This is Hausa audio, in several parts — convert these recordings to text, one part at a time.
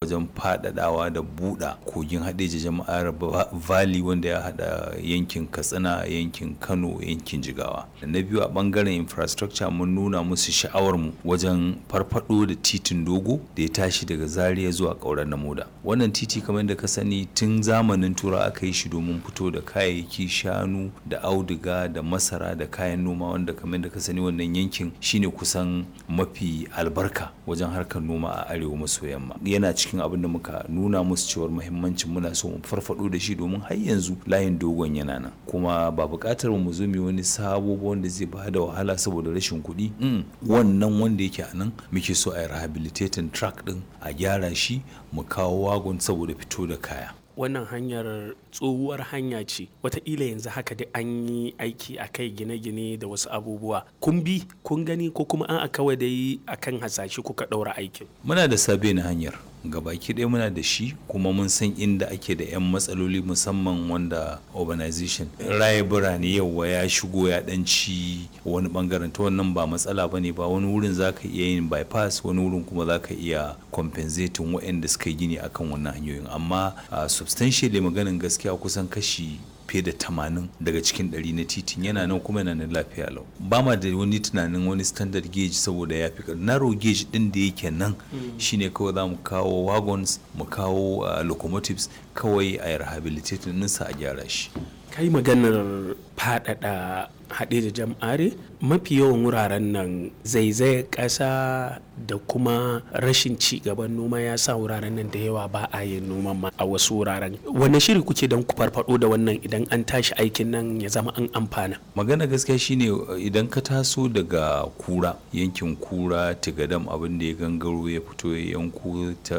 wajen faɗaɗawa da buɗa kogin haɗeji jama'ar valley wanda ya haɗa yankin katsina yankin kano yankin jigawa na biyu a ɓangaren infrastructure mun nuna musu sha'awarmu wajen farfaɗo da titin dogo da ya tashi daga zaria zuwa ƙauren namoda wannan titi kamar da ka sani tun zamanin tura aka yi shi domin fito da kayayyaki shanu da auduga da masara da kayan noma wanda kamar da ka sani wannan yankin shine kusan mafi albarka wajen harkar noma a arewa maso yamma yana cikin abin da muka nuna musu cewar muhimmancin muna so mu farfado da shi domin har yanzu layin dogon yana nan kuma ba buƙatar mu zo mu wani sabo wanda zai ba da wahala saboda rashin kuɗi wannan wanda yake a nan muke so a yi rehabilitating track din a gyara shi mu kawo wagon saboda fito da kaya wannan hanyar tsohuwar hanya ce wataƙila yanzu haka dai an yi aiki a kai gine-gine da wasu abubuwa kun bi kun gani ko kuma an a kawai dai akan hasashe kuka ɗaura aikin muna da sabe na hanyar gabaki ɗaya muna da shi kuma mun san inda ake da 'yan matsaloli musamman wanda urbanization raye birane yawa ya shigo ya ɗanci wani bangaren ta wannan ba matsala ba ne ba wani wurin za ka iya yin bypass wani wurin kuma za ka iya compensating waɗanda suka yi gini akan wannan hanyoyin amma substantially maganin gaskiya kusan kashi fiye da tamanin daga cikin ɗari na titin yana nan kuma yana nan lafiya lau ba ma da wani tunanin wani standard gauge saboda ya fi narrow gauge ɗin da yake nan shine kawai za mu kawo wagons mu kawo locomotives kawai a rehabilitating ninsa a gyara shi kai maganar faɗaɗa haɗe da jam'are mafi yawan wuraren nan zaizayar ƙasa da kuma rashin ci gaban noma ya sa wuraren nan da yawa ba a yin noman ma a wasu wuraren wanne shiri kuke don ku farfado da wannan idan an tashi aikin nan ya zama an amfana magana gaskiya shine idan ka taso daga kura yankin kura tigadam abin da ya gangaro ya fito ya yanko ta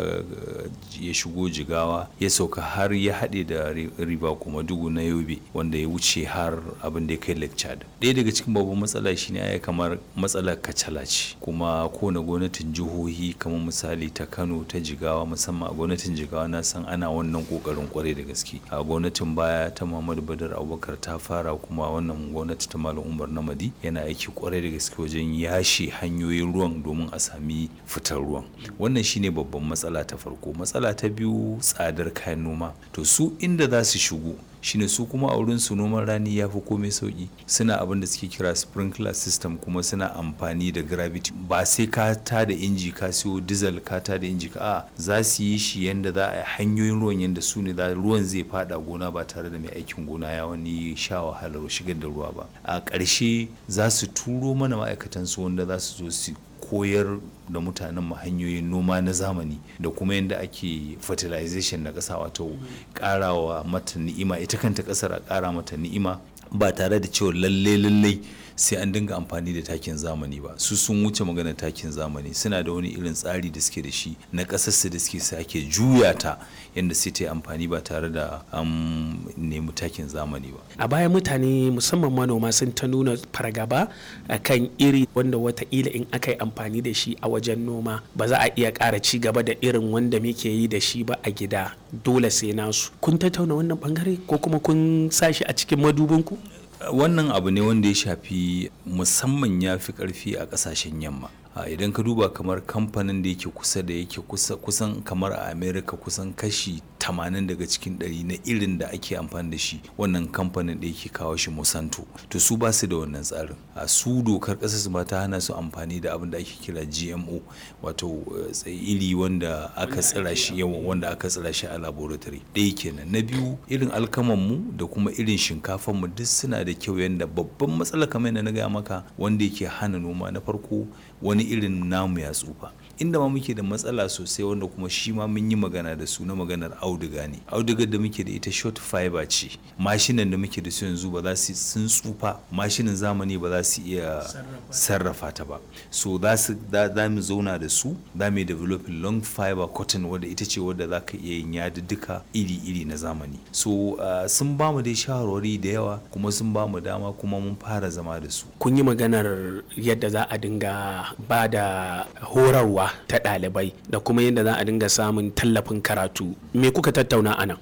ya shigo jigawa ya sauka har ya haɗe da riba kuma dugu na yobe wanda ya wuce har abin da ya kai lake chad ɗaya daga cikin babban matsala shine ya kamar matsalar kacala ce kuma kowane gwamnatin jihohi kamar misali ta kano ta jigawa musamman a gwamnatin jigawa na san ana wannan kokarin kwarai da gaske a gwamnatin baya ta muhammadu badar abubakar ta fara kuma wannan gwamnati ta malam umar namadi yana aiki kwarai da gaske wajen yashe hanyoyin ruwan domin a sami fitar ruwan wannan shine babban matsala ta farko matsala ta biyu tsadar kayan noma to su inda za su shigo shine su kuma a wurin su noman rani ya fi komai sauki suna abin da suke kira sprinkler system kuma suna amfani da gravity ba sai ka ta da inji ka siyo diesel ka ta da inji ka a za su yi shi yanda za a yi hanyoyin ruwan yanda su ne ruwan zai fada gona ba tare da mai aikin gona ya wani sha wahalar shigar da ruwa ba a ƙarshe za su turo mana ma'aikatan su wanda za su zo su koyar da mutanen mu hanyoyin noma na zamani da kuma yadda ake fertilization na ƙasa wato ƙarawa mata ni'ima ita kanta ƙasar a ƙara mata ni'ima ba tare da cewa lalle lalle sai an dinga amfani da takin zamani ba su sun wuce maganar takin zamani suna da wani irin tsari da suke da shi na ƙasarsu da suke sake juya ta yadda sai ta yi amfani ba tare da an nemi takin zamani ba a baya mutane musamman manoma sun ta nuna fargaba a kan iri wanda wataƙila in aka yi amfani da shi a wajen noma ba za a iya ƙara ci gaba da irin wanda muke yi da shi ba a gida dole sai nasu kun tattauna wannan bangare ko kuma kun sa shi a cikin madubinku wannan abu ne wanda ya shafi musamman ya fi karfi a kasashen yamma idan ka duba kamar kamfanin da yake kusa da yake kusan kamar a america kusan kashi 80 daga cikin 100 na irin da ake amfani da shi wannan kamfanin da yake kawo shi Monsanto to su ba su da wannan tsarin a su dokar ƙasar su ma ta hana su amfani da abin da ake kira GMO wato iri wanda aka tsira shi yawan wanda aka tsira shi a laboratory ɗaya kenan na biyu irin alkaman mu da kuma irin shinkafan mu duk suna da kyau yanda babban matsala kamar yadda na gaya maka wanda yake hana noma na farko wani irin namu ya tsufa inda ma muke da matsala sosai wanda kuma shi ma mun yi magana da su na maganar auduga ne audugar da muke da ita short fiber ce mashinan da muke da su yanzu ba za su sun tsufa mashinan zamani ba za su iya sarrafa ta ba so za su za mu zauna da su za mu developing long fiber cotton wadda ita ce wadda za ka iya yin yadudduka iri-iri na zamani so uh, sun ba mu dai shawarwari da yawa kuma sun ba mu dama kuma mun fara zama da su kun yi maganar yadda za a dinga ba da horarwa ta ɗalibai da kuma yadda za a dinga samun tallafin karatu me kuka tattauna a nan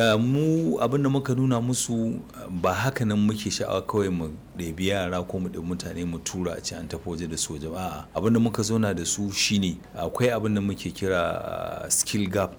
mu abin da muka nuna musu ba haka nan muke sha'awa kawai mu ɗebi yara ko mu ɗebi mutane mu tura a ci an tafi waje da soja ba abin da muka zauna da su shine akwai abin da muke kira skill gap